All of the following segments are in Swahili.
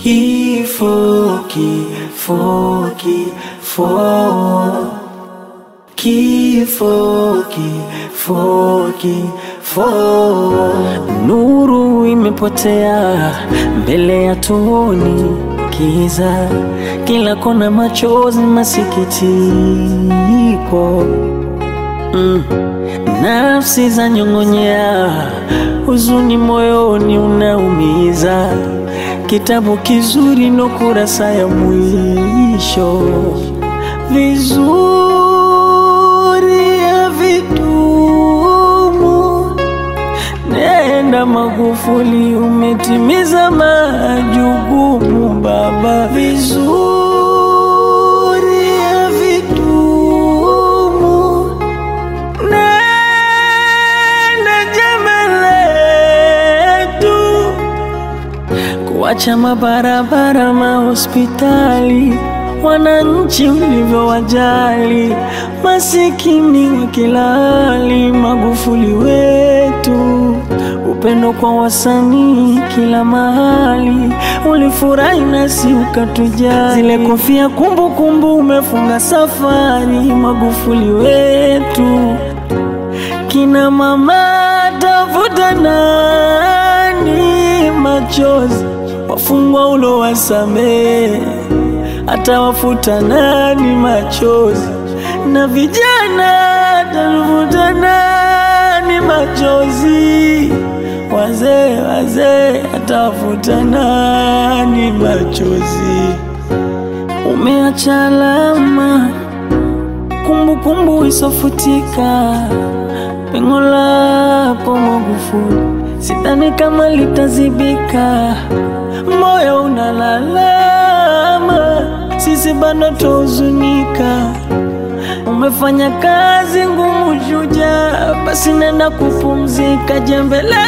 Kifo, kifo, kifo, kifo, kifo, kifo. Nuru imepotea mbele ya tuoni, kiza kila kona, machozi, masikitiko mm. Nafsi za nyong'onyea, huzuni moyoni unaumiza. Kitabu kizuri no kurasa ya mwisho, vizuri havitumu. Nenda Magufuli, umetimiza majukumu baba, vizuri havitumu. Nenda jema letu kuacha mabarabara, mahospitali, wananchi ulivyowajali, masikini wa kila hali. Magufuli wetu, upendo kwa wasanii kila mahali, ulifurahi nasi ukatujali. Zile kofia kumbukumbu, umefunga safari. Magufuli wetu, kina mama tafuta nani machozi, wafungwa ulo wasamee, atawafuta nani machozi, na vijana atafuta nani machozi, wazee wazee atawafuta nani machozi. Umeacha alama kumbukumbu isofutika, pengo lako Magufuli, sidhani kama litazibika. Moyo unalalama, sisi bado tuhuzunika. Umefanya kazi ngumu, shujaa, basi nenda kupumzika, jembe letu.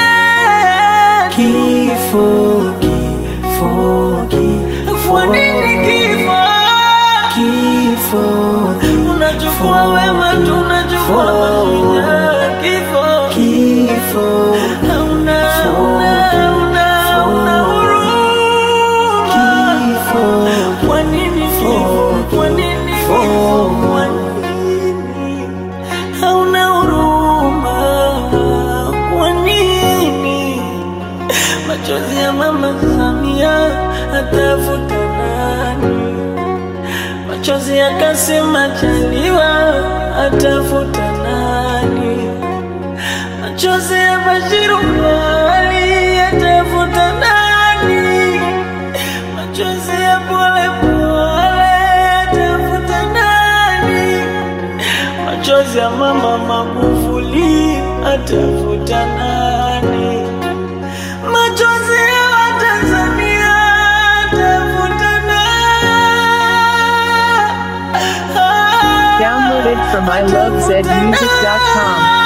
Kifo, kifo, kifo. Kwa nini kifo? Kifo, unachukua wema, tunachukua mashujaa. Kifo, kifo, hauna, hauna, hauna, hauna huruma. Kifo, kwa nini kifo? Kwa nini kifo? Kwa nini hauna huruma? Kwa nini machozi ya mama Samia atafuta nani? Machozi ya Kassim Majaliwa atafuta nani? Machozi ya Bashiru Ali atafuta nani? Machozi ya Pole Pole atafuta nani? Machozi ya mama Magufuli atafuta nani? Machozi ya Watanzania atafuta nani? Downloaded from ilovezmusic.com.